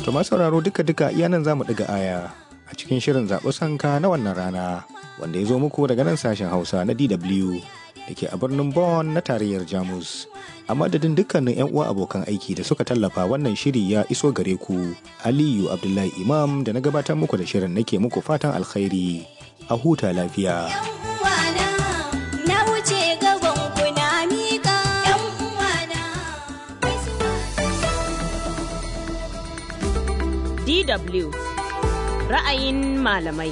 To masu sauraro duka-duka iya nan za mu ɗiga aya a cikin shirin zaɓi sanka na wannan rana wanda ya zo muku daga nan sashen Hausa na DW da ke a birnin Bonn na tarayyar Jamus. A madadin dukkanin 'yan uwa abokan aiki da suka tallafa wannan shiri ya iso gare ku. Aliyu Abdullahi Imam da na gabatar muku da shirin nake muku fatan alkhairi. A huta lafiya. DW ra'ayin malamai.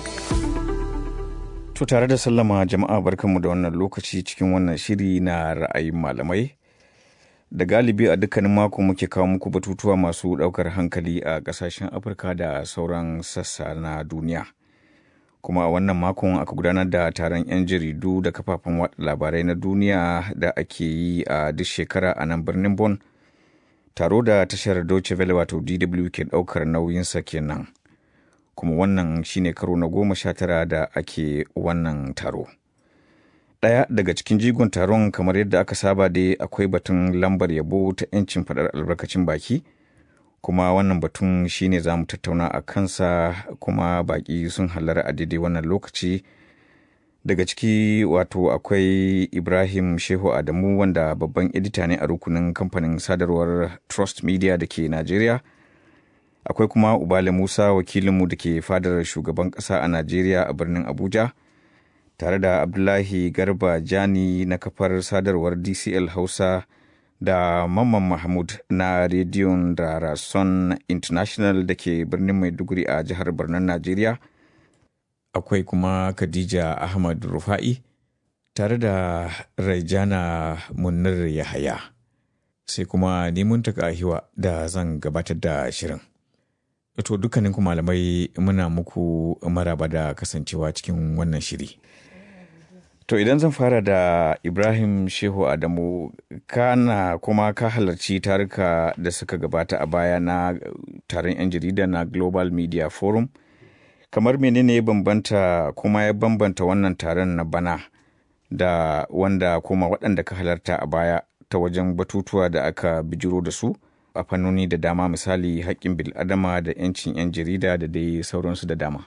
To tare da sallama jama'a barkanmu da wannan lokaci cikin wannan shiri na ra'ayin malamai. Da galibi a dukkanin mako muke kawo muku batutuwa masu ɗaukar hankali a ƙasashen Afirka da sauran sassa na duniya. Kuma a wannan makon aka gudanar da taron 'yan jaridu da kafafen watsa labarai na duniya da ake yi a duk shekara a nan birnin Bonn. Taro da tashar Deutsche Welle wato DW ke ɗaukar nauyinsa kenan. kuma wannan shine karo na goma sha tara da ake wannan taro. Ɗaya daga cikin jigon taron kamar yadda aka saba dai akwai batun lambar yabo ta 'yancin faɗar albarkacin baki, kuma wannan batun shine za mu tattauna a kansa kuma baƙi sun halara a daidai wannan lokaci. Daga ciki wato akwai Ibrahim Shehu Adamu wanda babban edita ne a rukunin kamfanin sadarwar Trust Media da ke Najeriya. akwai kuma ubale musa wakilinmu da ke fadar shugaban ƙasa a najeriya a birnin abuja tare da abdullahi garba jani na kafar sadarwar dcl hausa da mamman mahmud na rediyon da rason international da ke birnin maiduguri a jihar birnin najeriya akwai kuma khadija ahmad rufa'i tare da raijana munir yahaya sai kuma neman hiwa da zan gabatar da shirin To dukkanin ku malamai muna muku maraba da kasancewa cikin wannan shiri. To idan zan fara da Ibrahim Shehu Adamu kana kuma ka halarci taruka da suka gabata a baya na taron 'yan jarida na Global Media Forum. Kamar menene ya bambanta kuma ya bambanta wannan taron na bana da wanda kuma waɗanda ka halarta a baya ta wajen batutuwa da aka bijiro da su? a fannoni da dama misali haƙƙin bil'adama da 'yancin 'yan jarida da dai sauransu da dama.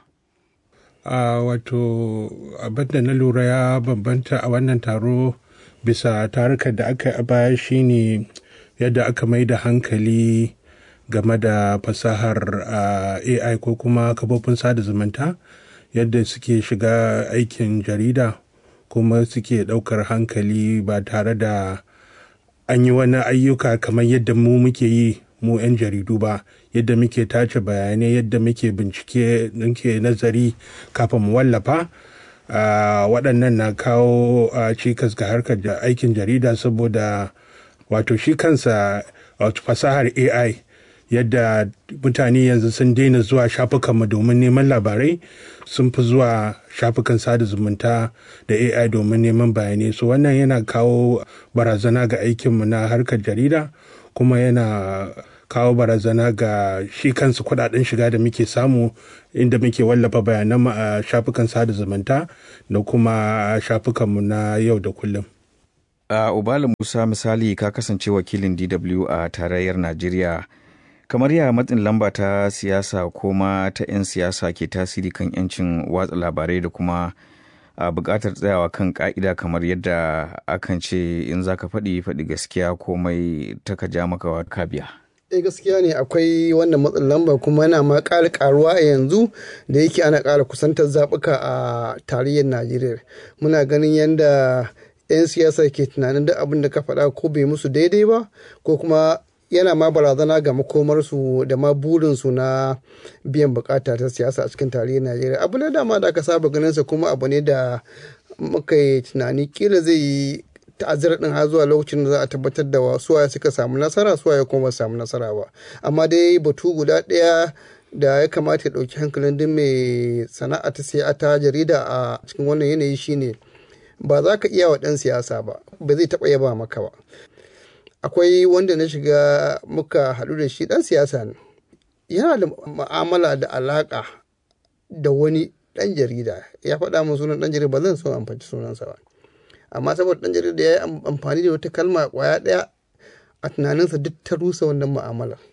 a wato abinda na lura ya bambanta a wannan taro bisa tarukan da aka yi a baya shine yadda aka mai da hankali game da fasahar ai ko kuma kafofin sada zumunta yadda suke shiga aikin jarida kuma suke ɗaukar hankali ba tare da an yi wani ayyuka kamar yadda mu muke yi mu 'yan jaridu ba yadda muke tace bayanai yadda muke bincike muke nazari kafin mu wallafa waɗannan na kawo cikas ga harkar aikin jarida saboda wato shi kansa wato fasahar ai yadda mutane yanzu sun daina zuwa shafukanmu domin neman labarai sun fi zuwa shafukan sada zumunta da ai domin neman bayanai so wannan yana kawo barazana ga aikinmu na harkar jarida kuma yana kawo barazana ga shi kansu kudaden shiga da muke samu inda muke wallafa bayananmu a shafukan sada zumunta da kuma shafukanmu na yau da kullum. a ubala musa misali ka kasance wakilin dw a tarayyar najeriya kamar ya matsin lamba ta siyasa ko ma ta 'yan siyasa ke tasiri kan 'yancin watsa labarai da kuma a buƙatar tsayawa kan ƙa'ida kamar yadda akan ce in za ka faɗi faɗi gaskiya komai ta ka ja maka ka biya. eh gaskiya ne akwai wannan matsin lamba kuma yana ma ƙara ƙaruwa a yanzu da yake ana ƙara kusantar zaɓuka a tarayyar najeriya muna ganin yadda 'yan siyasa ke tunanin duk abin da ka faɗa ko bai musu daidai ba ko kuma yana ma barazana ga makomarsu da ma burinsu na biyan bukata ta siyasa a cikin tarihin najeriya abu ne dama da aka saba ganinsa kuma abu ne da muka yi tunani kila zai yi ta'azzara din har zuwa lokacin da za a tabbatar da suwaye suka samu nasara suwaye kuma ba samu nasara ba amma dai batu guda ɗaya da ya kamata ya ɗauki hankalin duk mai sana'a ta siya ta jarida a cikin wannan yanayi shine ba za ka iya wa ɗan siyasa ba ba zai taɓa yaba maka ba akwai wanda na shiga muka haɗu da shi ɗan siyasa ne yana da ma'amala da alaƙa da wani ɗan jarida ya faɗa min sunan ɗan jarida ba zan so amfani sunansa ba amma saboda ɗan jarida ya yi amfani da wata kalma ƙwaya ɗaya a tunaninsa duk ta rusa wannan mu'amala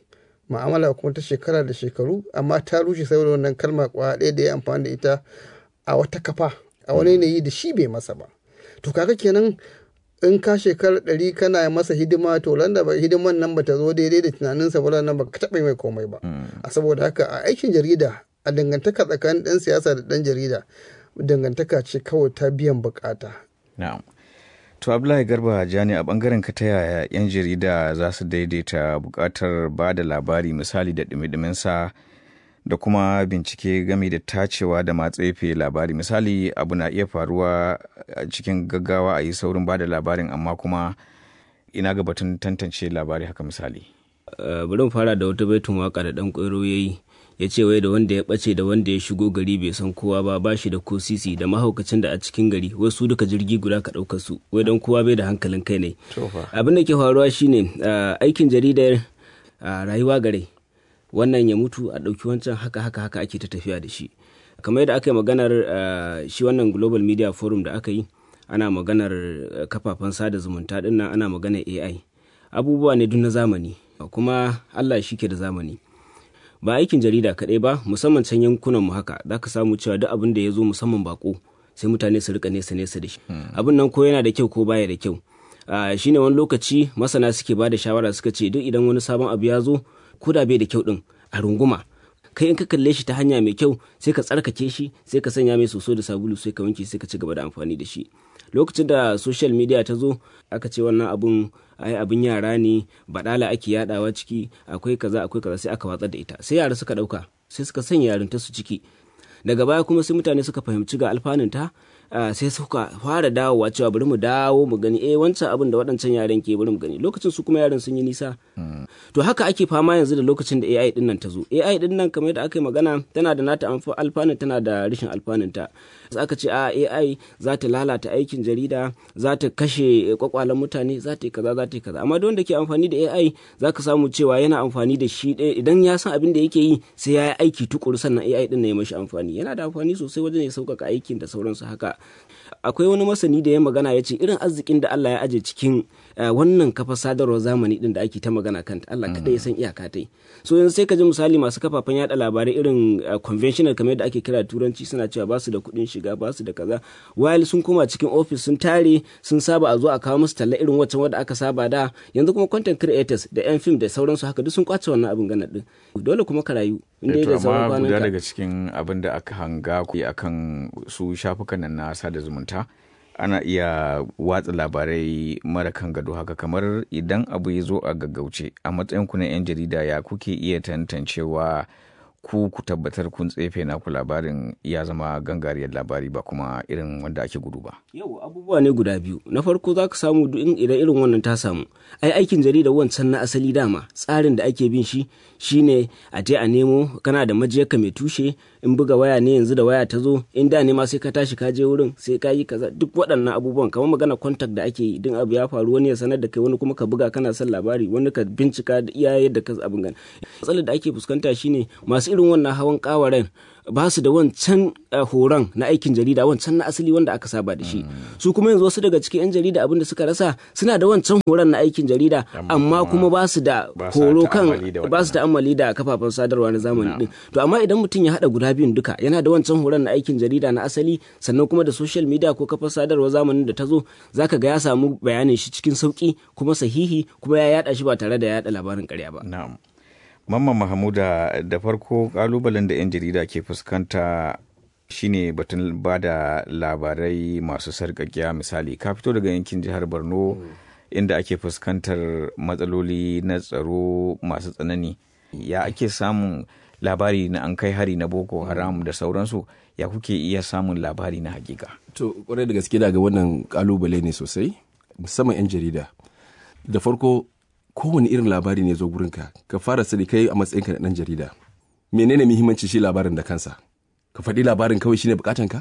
ma'amala kuma ta shekara da shekaru amma ta rushe saboda wannan kalma kwa ɗaya da ya amfani da ita a wata kafa a wani yanayi da shi bai masa ba to kaga kenan in ka shekara ɗari kana masa hidima to landa ba hidiman nan ba ta zo daidai da tunaninsa ba nan ba ka taɓa mai komai ba a saboda haka a aikin jarida a dangantaka tsakanin ɗan siyasa da ɗan jarida dangantaka ce kawai ta biyan bukata na'am to abdullahi garba jani a bangaren ka ta yaya yan jarida za su daidaita bukatar ba da labari misali da dumi sa da kuma bincike game da tacewa da matsefe labari misali abu na iya faruwa a cikin gaggawa a yi saurin ba da labarin amma kuma ina ga batun tantance labari haka misali bari mu fara da wata baitun waka da dan kwairo ya yi ya ce wai da wanda ya ɓace da wanda ya shigo gari bai san kowa ba ba shi da ko sisi da mahaukacin da a cikin gari wai su duka jirgi guda ka ɗaukar su wai don kowa bai da hankalin kai ne abin da ke faruwa shine aikin jaridar rayuwa gare wannan ya mutu a ɗauki wancan haka haka haka ake ta tafiya da shi kamar yadda aka yi maganar shi wannan global media forum da aka yi ana maganar kafafen sada zumunta din nan ana maganar ai abubuwa ne duk na zamani kuma allah shi ke da zamani ba aikin jarida kaɗai ba musamman can yankunan mu haka za ka samu cewa duk abin da ya zo musamman bako sai mutane su rika nesa nesa da shi abin nan ko yana da kyau ko baya da kyau shine wani lokaci masana suke ba da shawara suka ce duk idan wani sabon abu ya zo ko da bai da kyau din a runguma kai in ka kalle shi ta hanya mai kyau sai ka tsarkake shi sai ka sanya mai soso da sabulu sai ka wanke sai ka ci gaba da amfani da shi lokacin da social media ta zo aka ce wannan abun ai abin yara ne badala ake yadawa ciki akwai kaza akwai kaza sai aka watsar da ita sai yara suka dauka sai suka sanya yarinta su ciki daga baya kuma sai mutane suka fahimci ga alfanunta sai suka fara dawowa cewa bari mu dawo mu gani eh wancan abin da waɗancan yaran ke bari mu gani lokacin su kuma yaran sun yi nisa to haka ake fama yanzu da lokacin da AI din nan ta zo AI din nan kamar yadda aka yi magana tana da nata alfanun tana da rashin alfanun ta aka ce a AI za ta lalata aikin jarida za ta kashe kwakwalen mutane za ta yi kaza za ta yi kaza amma don da ke amfani da AI za ka samu cewa yana amfani da shi idan ya san abin da yake yi sai ya yi aiki tukuru sannan AI din na ya mashi amfani yana da amfani sosai wajen ya sauƙaƙa aikin da sauransu haka akwai wani masani da ya magana ya ce irin arzikin da Allah ya aje cikin wannan kafa sadarwar zamani din da ake ta magana kanta Allah kada ya san iyaka ta so yanzu sai ka ji misali masu kafafen yada labarai irin conventional kamar yadda ake kira turanci suna cewa ba su da kuɗin shiga ba su da kaza while sun koma cikin office sun tare sun saba a zo a kawo musu talla irin waccan wadda aka saba da yanzu kuma content creators da yan film da sauransu haka duk sun kwace wannan abin gana din dole kuma ka rayu inda da zama kwanan guda daga cikin abin da aka hanga akan su shafukan nan na sada zumunta ana iya watsa labarai mara kan gado haka kamar idan abu ya zo a gaggauce a matsayin ku na 'yan jarida ya kuke iya tantancewa ku ku tabbatar kun tsefe naku labarin ya zama gangariyar labari ba kuma irin wanda ake gudu ba. Yau abubuwa ne guda biyu. Na farko za ka samu duk idan irin wannan ta samu. Ai aikin jarida wancan na asali dama tsarin da ake bin shi shine a je a nemo kana da majiyarka mai tushe in buga waya ne yanzu da waya ta zo in da ne ma sai ka tashi ka je wurin sai ka yi kaza duk waɗannan abubuwan kamar magana contact da ake yi idan abu ya faru wani ya sanar da kai wani kuma ka buga kana son labari wani ka bincika da iya yadda ka abin gani. Matsalar da ake fuskanta shine masu irin wannan hawan kawaren ba su da wancan horon na aikin jarida wancan na asali wanda aka saba da shi su kuma yanzu wasu daga cikin 'yan jarida abin da suka rasa suna da wancan horon na aikin jarida amma kuma ba su da horo kan ba su ta'ammali da kafafen sadarwa na zamani din to amma idan mutum ya hada guda biyun duka yana da wancan horon na aikin jarida na asali sannan kuma da social media ko kafar sadarwa zamanin da ta zo zaka ga ya samu bayanin shi cikin sauki kuma sahihi kuma ya yada shi ba tare da yada labarin karya ba na'am Mamman Mahamuda da farko kalubalen da 'yan jarida ke fuskanta shine batun ba da labarai masu sarƙaƙiya misali ka fito daga yankin jihar Borno inda ake fuskantar matsaloli na tsaro masu tsanani ya ake samun labari na an kai hari na Boko Haram da sauransu ya kuke iya samun labari na hakika. To kwarai da gaske daga wannan kalubale ne sosai musamman 'yan jarida da farko kowane irin labari ne zo gurinka ka fara sani kai a matsayinka na ɗan jarida menene muhimmanci shi labarin da kansa ka faɗi labarin kawai shine bukatan ka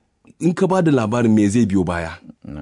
in ka ba da labarin me zai biyo baya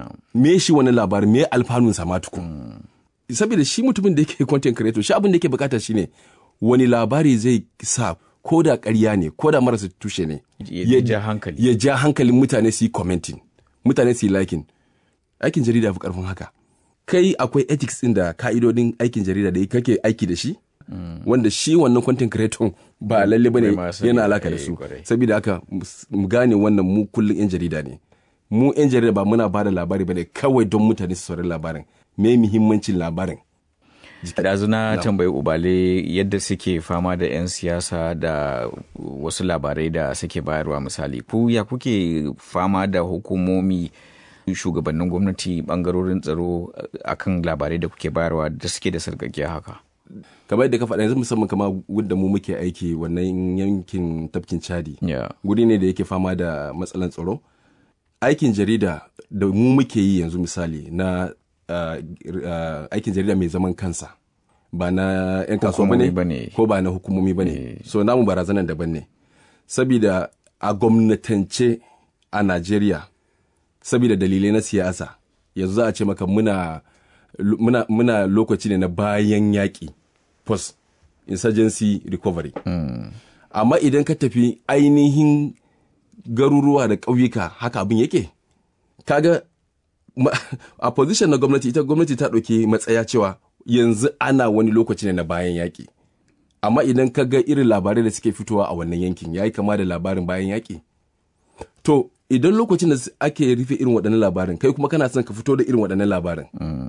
me shi wani labarin me alfanun sa tukun saboda shi mutumin da yake content creator shi abin da yake bukata shine wani labari zai sa ko da ƙarya ne ko da marasa tushe ne ya ja hankali ya ja hankalin mutane su yi commenting mutane su yi liking aikin jarida fi karfin haka kai akwai ethics ɗin da ka'idodin aikin jarida da kake aiki da shi wanda shi wannan content creator ba lalle bane Bai ma sani yana ba, alaka da eh, su kwarai. saboda haka mus- mu gane wannan mu kullum yan jarida ne mu yan jarida ba muna ba da labari bane kawai don mutane su saurari labarin me muhimmancin labarin ɗazu na tambayi ubale yadda suke fama da 'yan siyasa da wasu labarai da suke bayarwa misali ku ya kuke fama da hukumomi shugabannin gwamnati bangarorin tsaro akan labarai da kuke bayarwa da suke da sarkakiya haka kamar yadda ka faɗa yanzu musamman kama wadda mu muke aiki wannan yankin tafkin chadi ya guri ne da yake fama da matsalan tsaro aikin jarida da mu muke yi yanzu misali na uh, uh, aikin jarida mai zaman kansa ba na 'yan kasuwa Hukumomi ba bane. ne ko ba na hukumomi ba ne so namu barazanan daban ne sabida a gwamnatance a najeriya sabida dalilai na siyasa yanzu za a ce maka muna, muna, muna lokaci ne na bayan yaƙi post insurgency recovery amma idan ka tafi ainihin garuruwa da ƙauyuka haka abin yake kaga ma- a position na gwamnati ita gwamnati ta ɗauki matsaya cewa yanzu ana wani lokaci ne na bayan yaƙi amma idan ka ga irin labarai da suke fitowa a wannan yankin ya yi kama da labarin bayan yaƙi to idan lokacin da ake rufe irin waɗannan labarin kai kuma kana son ka fito da irin waɗannan labarin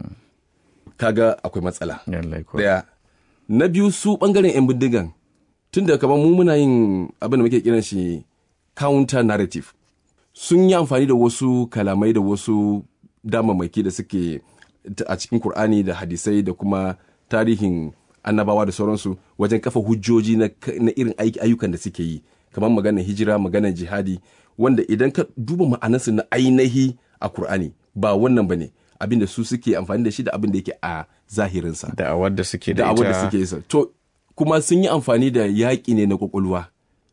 kaga akwai matsala Lallai kuwa. daya na biyu su bangaren 'yan bindigan tun da kamar mu muna yin abin da muke kiran shi counter narrative sun yi amfani da wasu kalamai da wasu damammaki da suke ta- a cikin Kur'ani da hadisai da kuma tarihin annabawa da sauransu wajen kafa hujjoji na, ka- na irin aiki ayyukan da suke yi kamar maganar hijira maganar jihadi wanda idan ka duba ma'anarsu na ainihi a Kur'ani ba wannan ba ne abin da su suke amfani da shi da abin da yake a zahirinsa da awar da suke da da abin da ita suke yi sa. to kuma sun yi amfani da yaƙi ne na kwakwalwa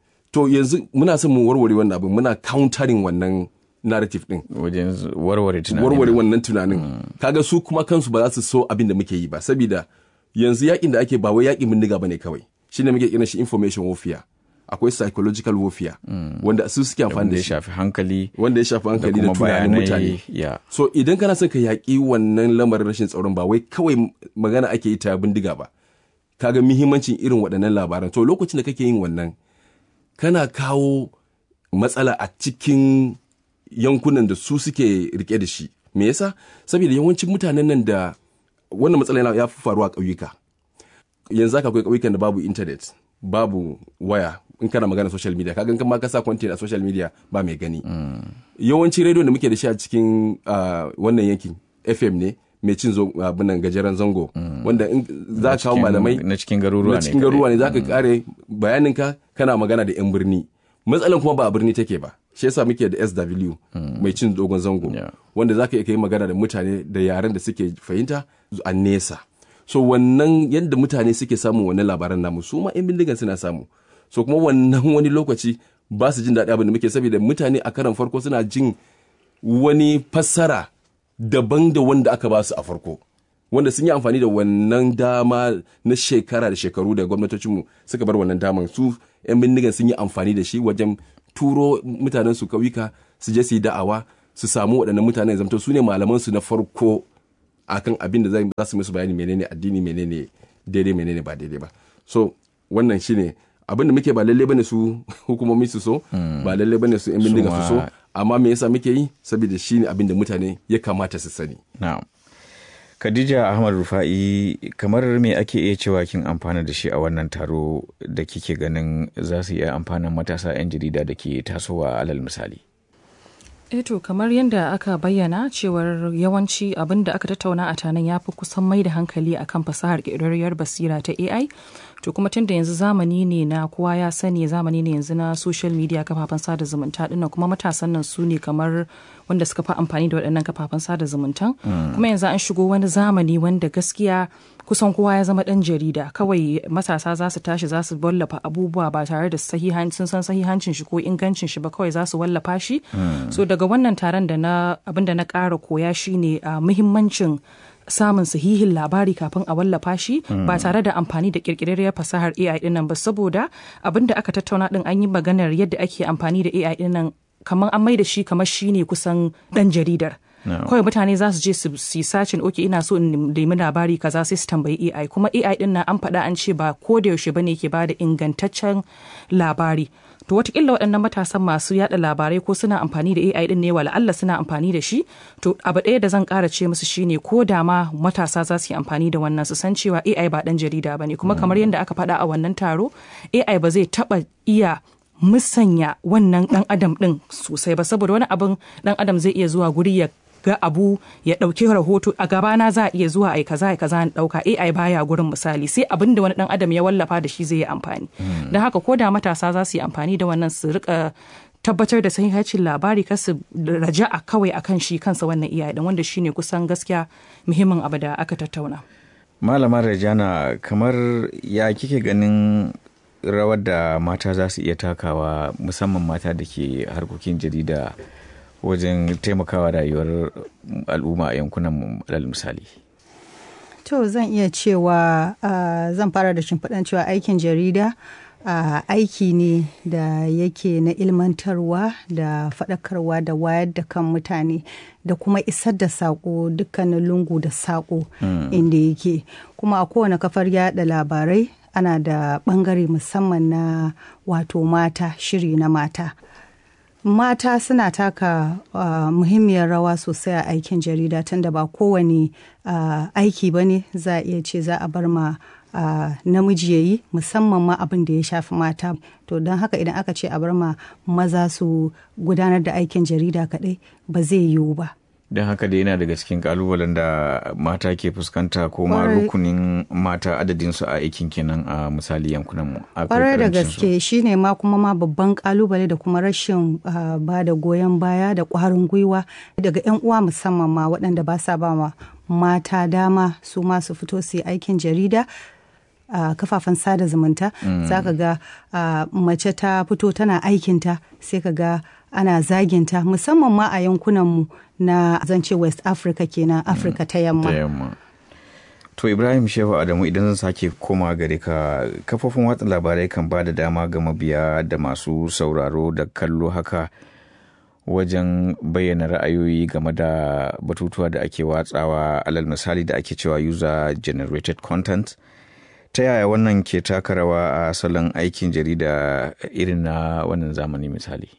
to yanzu muna son mu warware wannan abin muna countering wannan narrative din wajen warware tunani warware wannan tunanin kaga su kuma kansu ba za su so abin da muke yi ba saboda yanzu yakin da ake ba wai yakin bindiga bane kawai shine muke kiran shi information warfare akwai psychological warfare wanda su suke amfani wanda da ya shi shafi hankali wanda ya shafi da hankali da kuma tunanin bayanai mutane ya so idan kana son ka yaƙi wannan lamarin rashin tsaron ba wai kawai magana ake yi ta bindiga ba kaga muhimmancin irin waɗannan labaran to lokacin da kake yin wannan kana kawo matsala a cikin yankunan da su suke rike da shi me yasa saboda yawancin mutanen nan da wannan matsala yana- ya fi faruwa a ƙauyuka yanzu haka akwai ƙauyukan da babu internet babu waya in kana magana social media kaga in ma ka sa content a social media ba mai gani yawanci rediyon da muke da shi a cikin ah, wannan yankin fm ne mai cin zo abinan gajeren zango wanda in za ka kawo cikin- malamai na cikin garuruwa na ne cikin kadai. garuruwa ne za ka kare bayaninka kana magana da 'yan birni matsalan kuma ba a birni take ba shi yasa muke da sw mai cin dogon zango Yeah. wanda za ka iya kai magana da mutane da yaren da suke fahimta a nesa so wannan yadda mutane suke samun wannan labaran namu su ma 'yan bindigan suna samu so kuma wannan wani lokaci ba su jin daɗi abin da muke saboda mutane a karan farko suna jin wani fassara daban da wanda aka ba su a farko wanda sun yi amfani da wannan dama na shekara da shekaru da gwamnatocinmu suka bar wannan daman su 'yan bindigan sun yi amfani da shi wajen turo mutanen su kauyuka su je su yi da'awa su samu waɗannan mutanen zamto su ne malaman su na farko akan abin da za su musu bayani menene addini menene daidai menene ba daidai ba so wannan shine abin da muke ba lalle bane su hukumomi su so ba lalle bane su yan bindiga su so ma- amma me yasa muke yi saboda shine abin da mutane ya kamata su sani Na'am. Khadija Ahmad Rufa'i kamar me ake iya cewa kin amfana da shi a wannan taro da kike ganin za su iya amfanin matasa 'yan jarida da ke tasowa alal misali. Eto kamar yadda aka bayyana cewar yawanci abin da aka tattauna a tanan ya fi kusan mai da hankali akan fasahar ƙirƙirarriyar basira ta AI. To kuma tunda yanzu zamani ne na kowa ya sani zamani ne yanzu na social media kafafen sada zumunta dinnan kuma matasan nan su ne kamar wanda suka fi amfani da waɗannan kafafen sada zumuntan. Kuma yanzu an shigo wani zamani wanda gaskiya kusan kowa ya zama ɗan jarida kawai matasa za su tashi za su wallafa abubuwa ba tare da sahihan sun san sahihancin shi ko ingancin shi ba kawai za su wallafa shi so daga wannan taron da na abin da na ƙara koya shine a muhimmancin samun sahihin labari kafin a wallafa shi ba tare da amfani da kirkirarriyar fasahar AI dinnan ba saboda abin da aka tattauna din an yi maganar yadda ake amfani da AI dinnan kamar an mai da shi kamar shi ne kusan dan jaridar kawai mutane za su je su yi sacin oke ina so in nemi labari kaza sai su tambayi AI kuma AI din nan an faɗa an ce ba ko da yaushe bane ke bada ingantaccen labari to watakila waɗannan matasan masu yada labarai ko suna amfani da AI din ne wala Allah suna amfani da shi to abu ɗaya da zan ƙara ce musu shine ko da ma matasa za su yi amfani da wannan su san cewa AI ba ɗan jarida bane kuma kamar yadda aka faɗa a wannan taro AI ba zai taɓa iya musanya wannan ɗan adam ɗin sosai ba saboda wani abin ɗan adam zai iya zuwa guri ya ga abu ya ɗauki rahoto a gabana za a iya zuwa ai kaza ai kaza in ɗauka AI baya gurin misali sai abin da wani ɗan adam ya wallafa da shi zai yi amfani don haka ko da matasa za su yi amfani da wannan su rika tabbatar da sahihacin labari kar su raja'a kawai akan shi kansa wannan iyaye din wanda shine kusan gaskiya muhimmin abu da aka tattauna malama rajana kamar ya kike ganin rawar da mata za su iya takawa musamman mata da ke harkokin jarida wajen taimakawa rayuwar al'umma a yankunan alal misali to zan iya cewa uh, zan fara da shimfiɗan cewa aikin jarida uh, aiki ne da yake na ilmantarwa da faɗakarwa da wayar da kan mutane da kuma isar da saƙo dukkanin lungu da saƙo mm. inda yake kuma a kowane kafar yada labarai ana da ɓangare musamman na wato mata shiri na mata mata suna taka uh, muhimmiyar rawa sosai a aikin jarida tunda ba kowane uh, aiki ba ne za a iya ce za a bar ma uh, namiji ya yi musamman ma abin da ya shafi mata to don haka idan aka ce a bar ma maza su gudanar da aikin jarida kaɗai ba zai yiwu ba don haka da yana daga cikin kalubalen da mata ke fuskanta ko ma rukunin mata adadin su a aikin kenan a misali yankunan mu kwarai da gaske shine ma kuma ma babban kalubale da kuma rashin ba da goyon baya da kwarin gwiwa daga yan uwa musamman ma waɗanda ba sa ba ma mata dama su ma su fito su yi aikin jarida a uh, kafafen sada zumunta mm. za ka ga uh, mace ta fito tana aikinta sai ka ga ana zaginta musamman ma a yankunanmu na zance west africa kenan afirka mm. ta yamma to ibrahim shehu adamu idan zan sake koma gare ka kafofin watsa labarai kan ba da dama ga mabiya da masu sauraro da kallo haka wajen bayyana ra'ayoyi game da batutuwa da ake watsawa alal misali da ake cewa user generated content ta yaya wannan ke taka rawa a salon aikin jarida irin na wannan zamani misali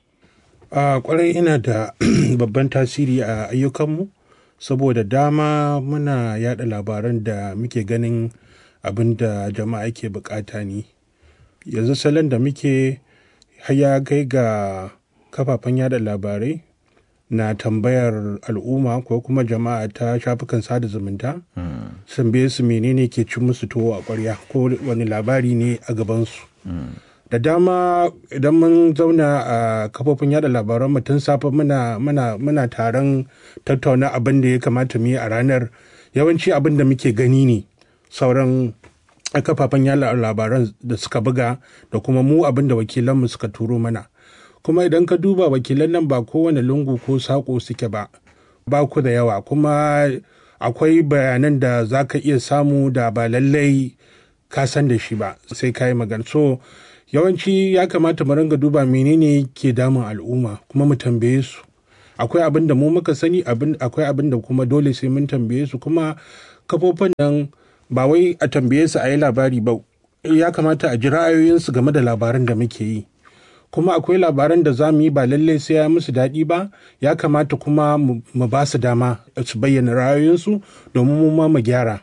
a kwarai ina da babban tasiri a ayyukanmu saboda dama muna yada labaran da muke ganin abin da jama'a ke bukata ne yanzu salon da muke haya kai ga kafafen yada labarai na tambayar al'umma ko kuma jama'a ta shafukan sada zumunta sun biye su menene ke ci musu tuwo a ƙwarya ko wani labari ne a gabansu da dama idan mun zauna a kafofin yada labaran mu tun safe muna muna muna taron tattauna abin da ya kamata mu yi a ranar yawanci abin da muke gani ne sauran kafafen yada labaran da suka buga da kuma mu abin da wakilanmu suka turo mana kuma idan ka duba wakilan nan ba kowane lungu ko saƙo suke ba ba ku da yawa kuma akwai bayanan da za ka iya samu da ba lallai ka san da shi ba sai ka yi magana so yawanci ya kamata mu ringa duba menene ke damun al'umma kuma mu tambaye su akwai abin da mu muka sani akwai abin da kuma dole sai mun tambaye su kuma kafofin nan ba wai a tambaye su a yi labari ba ya kamata a ji ra'ayoyinsu game da labaran da muke yi kuma akwai labaran da za mu yi ba lallai sai ya musu daɗi ba ya kamata kuma mu ba su dama su bayyana ra'ayoyinsu domin mu ma mu gyara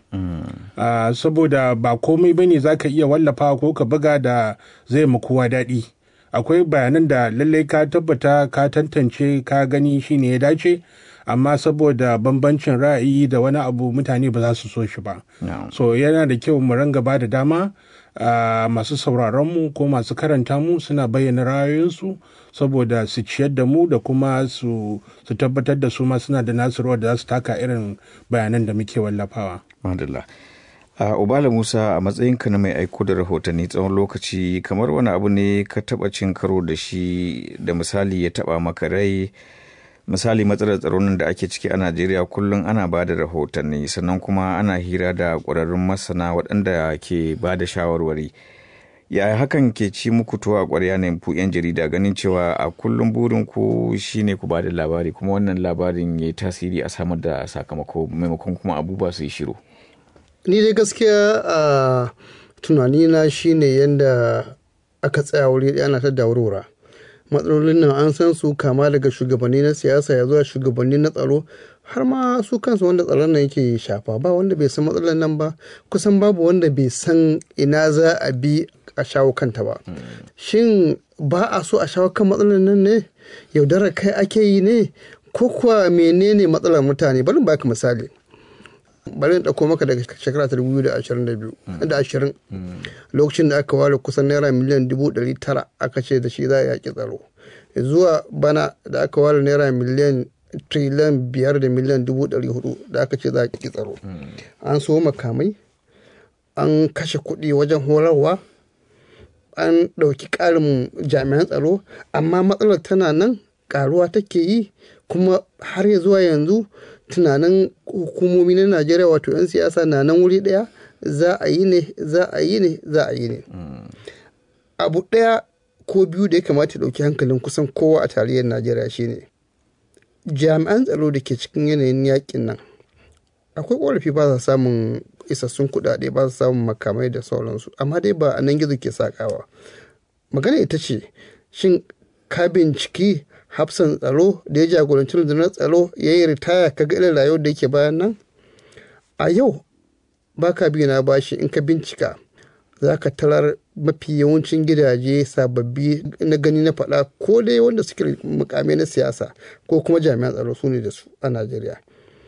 saboda ba komai ba ne za ka iya wallafa ko ka buga da zai mu kowa daɗi akwai bayanan da lallai ka tabbata ka tantance ka gani shine ya dace amma saboda bambancin ra'ayi da wani abu mutane ba za su so shi ba so yana da kyau mu ranga ba da dama Uh, masu sauraronmu ko masu karanta mu suna bayyana ra'ayoyinsu saboda su ciyar da mu da kuma su, su tabbatar da su ma suna da nasu rawar da za su taka irin bayanan da muke wallafawa. Madalla. Uh, Ubala Musa a matsayinka na mai aiko da rahotanni tsawon lokaci kamar wani abu ne ka taba cin karo da shi da misali ya taba maka rai misali matsalar tsaron da ake ciki a najeriya kullum ana ba da rahotanni sannan kuma ana hira da ƙwararrun masana waɗanda ke ba da shawarwari ya hakan ke ci muku to a ƙwarya ne ku 'yan jarida ganin cewa a kullum burin ku shine ku ba da labari kuma wannan labarin ya yi tasiri a samar da sakamako maimakon kuma abubuwa su yi shiru ni dai gaskiya a tunanina shine yadda aka tsaya wuri ɗaya ana ta daurora matsalolin nan an san su kama daga shugabanni na siyasa ya zuwa shugabanni na tsaro har ma su kansu wanda tsaron nan yake shafa ba wanda bai san matsalar nan ba kusan babu wanda bai san ina za a bi a shawo kanta ba shin ba a so a shawo kan matsalar nan ne yaudarar kai ake yi ne ko kuwa menene matsalar mutane bari baka misali bari in ɗauko maka daga shekara ta dubu da ashirin da biyu da ashirin lokacin da aka ware kusan naira miliyan dubu ɗari tara aka ce da shi za a yaƙi tsaro zuwa bana da aka ware naira miliyan triliyan biyar da miliyan dubu ɗari hudu da aka ce za a yaƙi tsaro an so makamai an kashe kuɗi wajen horarwa an ɗauki ƙarin jami'an tsaro amma matsalar tana nan ƙaruwa take yi kuma har ya zuwa yanzu tunanin hukumomi na najeriya wato 'yan siyasa na nan wuri ɗaya za a yi ne za a yi ne za a yi ne abu ɗaya ko biyu da ya kamata ɗauki hankalin kusan kowa a tarayyar najeriya shine jami'an tsaro da ke cikin yanayin yakin nan akwai ƙorafi ba sa samun isassun kuɗaɗe ba sa samun makamai da sauransu amma dai ba a nan gizo ke sakawa magana ita ce shin ka binciki hafsan tsaro da ya jagoranci rundunar tsaro ya yi ritaya ka ga irin rayuwar da yake bayan nan a yau ba ka biyu na bashi in ka bincika za ka tarar mafi yawancin gidaje sababbi na gani na faɗa ko dai wanda suke mukamai na siyasa ko kuma jami'an tsaro su ne da su a najeriya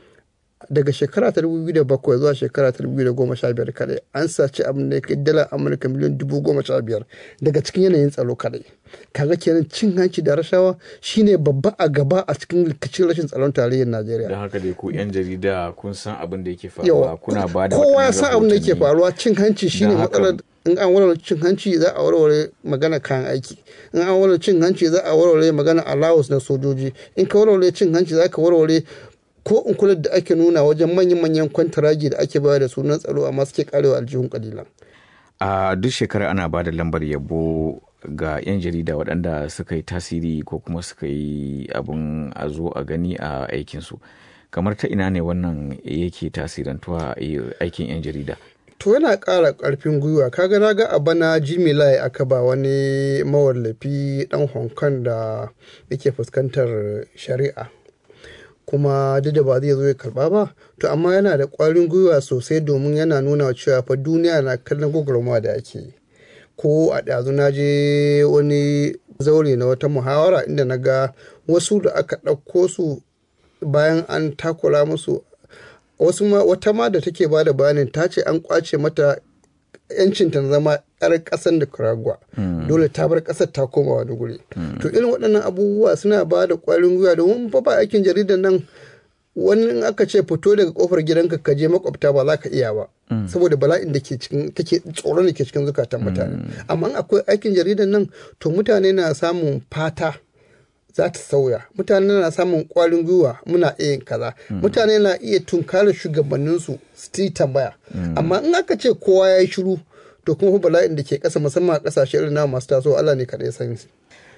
daga shekara ta 2007 zuwa shekara ta 2015 kadai an saci abin da ya kai dala amurka miliyan 15,000 daga cikin yanayin tsaro kadai kaga kenan cin hanci da rashawa shine babba a gaba a cikin rikicin rashin tsaron tarayyar najeriya don haka dai ku 'yan jarida kun san abin da yake faruwa kuna ba da kowa ya san abin da yake faruwa cin hanci shine Don haka- matsalar in an warware cin hanci za a warware magana kayan aiki in an warware cin hanci za a warware magana allowance na sojoji in ka warware cin hanci za ka warware ko in kula da ake nuna wajen manyan-manyan kwantaragi da ake bayar da sunan tsaro amma suke karewa aljihun kalilan a duk shekara ana ba da lambar yabo ga 'yan jarida waɗanda suka yi tasiri ko kuma suka yi abin a zo a gani a aikinsu kamar ta ina ne wannan yake tasirantuwa a aikin 'yan jarida to yana ƙara ƙarfin gwiwa kaga na ga a bana jimmy lai aka ba wani mawallafi dan hong kong da yake fuskantar shari'a kuma duk da ba zai zo ya karba ba to amma yana da ƙwarin gwiwa sosai domin yana nuna cewa fa duniya na kallon gwagwarmawa da ake yi ko a ɗazu na je wani zaure na wata muhawara inda na ga wasu da aka ɗauko su bayan an takura musu wasu ma wata ma da take ba da bayanin ta ce an kwace mata yancin ta zama yar ƙasar Nicaragua dole ta bar ƙasar ta koma wani guri to irin waɗannan abubuwa suna ba da ƙwarin gwiwa domin fa ba aikin jaridar nan wani in aka ce fito daga kofar gidanka ka je makwabta ba za ka iya ba saboda bala'in da ke cikin take tsoron da ke cikin zukatan mutane amma in akwai aikin jaridar nan to mutane na samun fata za ta sauya mutane na samun kwarin gwiwa muna iya yin kaza mutane na iya tunkarar shugabanninsu su yi tambaya amma in aka ce kowa ya yi shiru to kuma fa bala'in da ke ƙasa musamman a ƙasashe irin na masu tasowa Allah ne kaɗai san shi.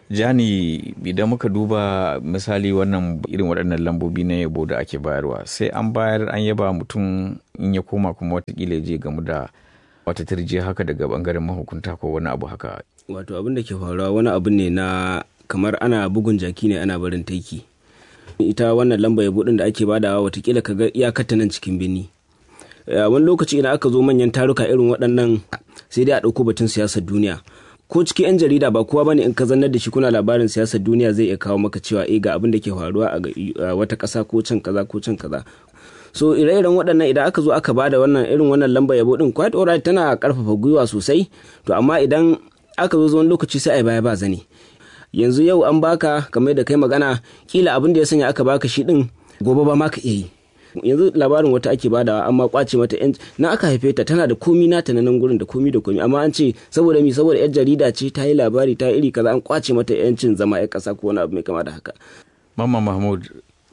jani idan muka duba misali wannan irin waɗannan lambobi na yabo da ake bayarwa sai an bayar an yaba mutum in ya koma kuma watakila ya je gamu da wata turjiya haka daga bangaren mahukunta ko wani abu haka wato abin da ke faruwa wani abu ne na kamar ana bugun jaki ne ana barin taiki ita wannan lamba yabo din da ake badawa watakila ka ga iyakar nan cikin birni wani lokaci idan aka zo manyan taruka irin waɗannan sai dai a ɗauko batun siyasar duniya ko cikin 'yan jarida ba kowa bane in ka zannar da shi kuna labarin siyasar duniya zai iya kawo maka cewa eh ga abin da ke faruwa a wata ƙasa ko can kaza ko can kaza so ire-iren waɗannan idan aka zo aka bada wannan irin wannan lamba yabo din quite alright tana karfafa gwiwa sosai to amma idan aka zo wani lokaci sai ai baya ba zane yanzu yau an baka kamar da kai magana kila abin da ya sanya aka baka shi din gobe ba ma ka iya yi yanzu labarin wata ake badawa amma kwace mata yan na aka haife ta tana da komi nata na nan gurin da komi da komi amma an ce saboda mi saboda yar jarida ce ta yi labari ta iri kaza an kwace mata yancin zama yar kasa ko wani abu mai kama da haka mamma mahmud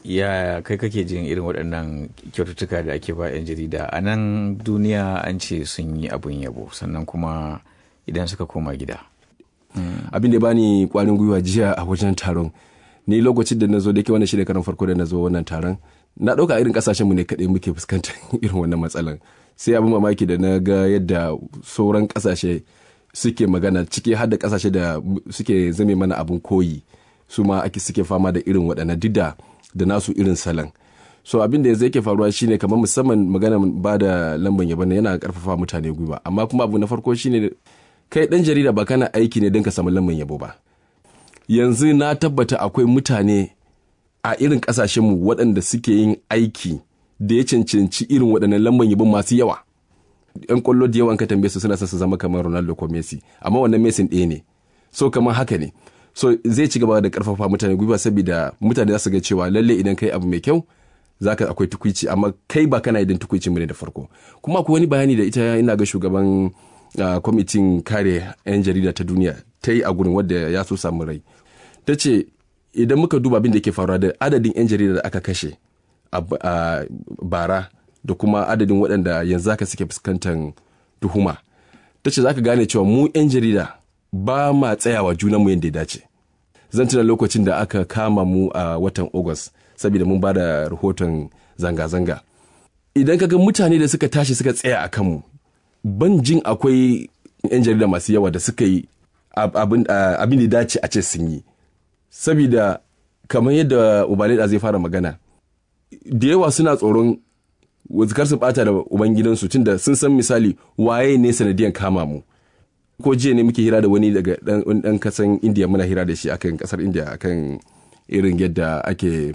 ya kai kake jin irin waɗannan kyaututtuka da ake ba 'yan jarida a nan duniya an ce sun yi abun yabo sannan kuma idan suka koma gida abin da bani kwarin gwiwa jiya a wajen taron ni lokacin da na zo da ke wannan shi karan farko da na zo wannan taron na ɗauka irin ƙasashenmu ne kaɗai muke fuskantar irin wannan matsalan sai abin mamaki da na ga yadda sauran ƙasashe suke magana ciki har da ƙasashe da suke zame mana abin koyi su ma ake suke fama da irin waɗannan duk da da nasu irin salon so abin da zai ke faruwa shine kamar musamman magana ba da lamban yabon yana karfafa mutane gwiwa amma kuma abu na farko shine kai dan jarida ba kana aiki ne don ka samu lamban yabo ba yanzu na tabbata akwai mutane a irin kasashenmu waɗanda suke yin aiki da ya cancanci irin waɗannan lamban yabon masu yawa yan kwallo da yawan ka tambaye su suna son su zama kamar Ronaldo ko Messi amma wannan Messi ɗaya ne so kamar haka ne so zai ci gaba da karfafa mutane gwiwa saboda mutane za su ga cewa lalle idan kai abu mai kyau zaka akwai tukuici amma kai ba kana idan tukuici mu ne da farko kuma akwai wani bayani da ita ina ga shugaban kwamitin kare 'yan jarida ta duniya ta yi a gurin wadda ya so samu rai ta ce idan muka duba abin da ke faruwa da adadin 'yan jarida da aka kashe a bara da kuma adadin waɗanda yanzu haka suke fuskantar tuhuma ta ce za ka gane cewa mu 'yan jarida ba ma tsayawa junanmu yadda ya dace zan tuna lokacin da aka kama mu a watan august saboda mun ba da rahoton zanga-zanga idan kaga mutane da suka tashi suka tsaya a kanmu ban jin akwai 'yan jarida masu yawa da suka yi abin da dace a ce sun yi saboda kamar yadda ubalida zai fara magana da yawa suna tsoron kar su bata da ubangidansu tunda sun san misali waye ne sanadiyan kama mu ko jiya ne muke hira da wani daga dan kasan indiya muna hira da shi akan kasar indiya akan irin yadda ake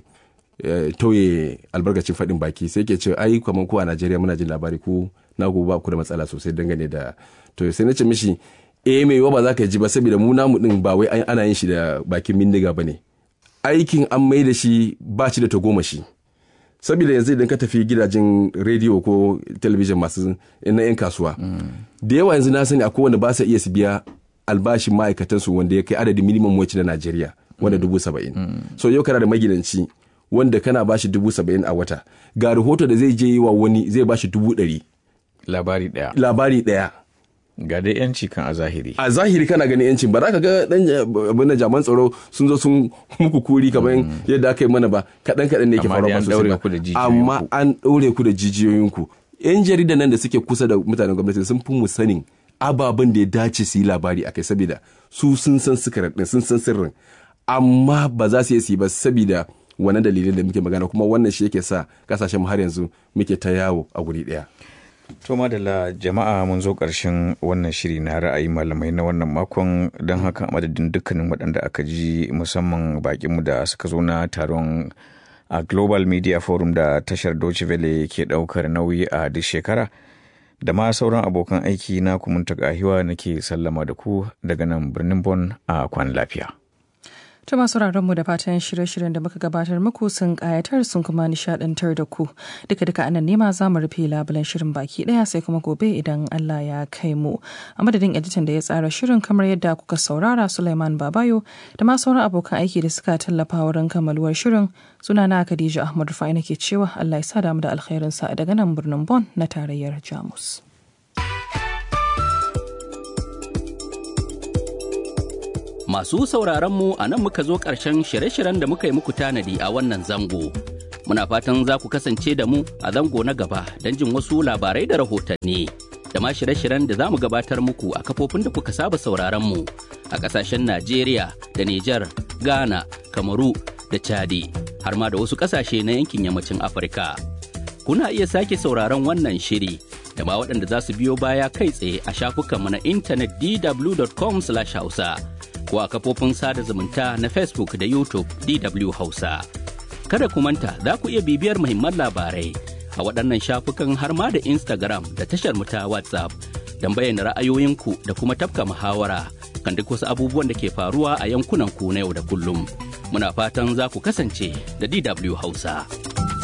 tauye albarkacin faɗin baki sai ke ce ai kamar ku a najeriya muna jin labari ku na ku ba ku da matsala sosai dangane da to sai na ce mishi eh mai ba za ka ji ba saboda mu namu din ba wai ana yin shi da bakin bindiga ba ne aikin an mai da shi ba shi da tagomashi saboda yanzu idan ka tafi gidajen rediyo ko talabijin masu na 'yan kasuwa da yawa yanzu na sani akwai wanda ba sa iya su biya albashin ma'aikatansu wanda ya kai adadin minimum wacce na najeriya wanda dubu saba'in so yau kana da magidanci wanda kana bashi dubu saba'in a wata ga rahoto da zai je yi wa wani zai bashi dubu ɗari labari ɗaya labari ɗaya ga dai yanci kan a zahiri a zahiri kana ganin yancin ba za ka ga dan abin da jaman tsaro sun zo sun muku kuri kamar yadda aka yi mana ba kaɗan kaɗan ne ke faruwa ba sosai ba amma an ɗaure ku da jijiyoyinku yan jarida nan da suke kusa da mutanen gwamnati sun fi mu sanin ababen da ya dace su yi labari akai saboda su sun san sikarar sun san sirrin amma ba za su yi ba saboda wannan dalilin da muke magana kuma wannan shi yake sa kasashen har yanzu muke ta yawo a guri ɗaya. To madalla jama'a mun zo ƙarshen wannan shiri na ra'ayi malamai na wannan makon don haka madadin dukkanin waɗanda aka ji musamman bakinmu da suka zo na taron a Global Media Forum da tashar Deutsche Welle ke ɗaukar nauyi a duk shekara da ma sauran abokan aiki na kumunta gahiwa nake sallama da ku daga nan birnin Bon a kwan lafiya. Ta masu mu da fatan shirye-shiryen da muka gabatar muku sun kayatar sun kuma nishadantar da ku. Duka duka anan nema za mu rufe labulen shirin baki daya sai kuma gobe idan Allah ya kai mu. A madadin editan da ya tsara shirin kamar yadda kuka saurara Sulaiman Babayo da ma sauran abokan aiki da suka tallafa wurin kammaluwar shirin suna na Khadija Ahmad Rufai nake cewa Allah ya sa damu da alkhairinsa daga nan birnin Bon na tarayyar Jamus. Masu sauraron mu a nan muka zo ƙarshen shirye-shiryen da muka yi muku tanadi a wannan zango. Muna fatan za ku kasance da mu a zango na gaba don jin wasu labarai da rahotanni. Da ma shirye-shiryen da za mu gabatar muku a kafofin da kuka saba sauraron mu a ƙasashen Najeriya da Nijar, Ghana, Kamaru da Chadi, har ma da wasu ƙasashe na yankin yammacin Afirka. Kuna iya sake sauraron wannan shiri da ma waɗanda za su biyo baya kai tsaye a shafukanmu na intanet dw.com/hausa. ko a kafofin sada zumunta na Facebook da YouTube DW Hausa. Kada ku manta za ku iya bibiyar muhimman labarai a waɗannan shafukan har ma da Instagram da tashar mu ta WhatsApp don bayyana ra'ayoyinku da kuma tafka muhawara kan duk wasu abubuwan da ke faruwa a yankunan ku na yau da kullum. Muna fatan za ku kasance da DW Hausa.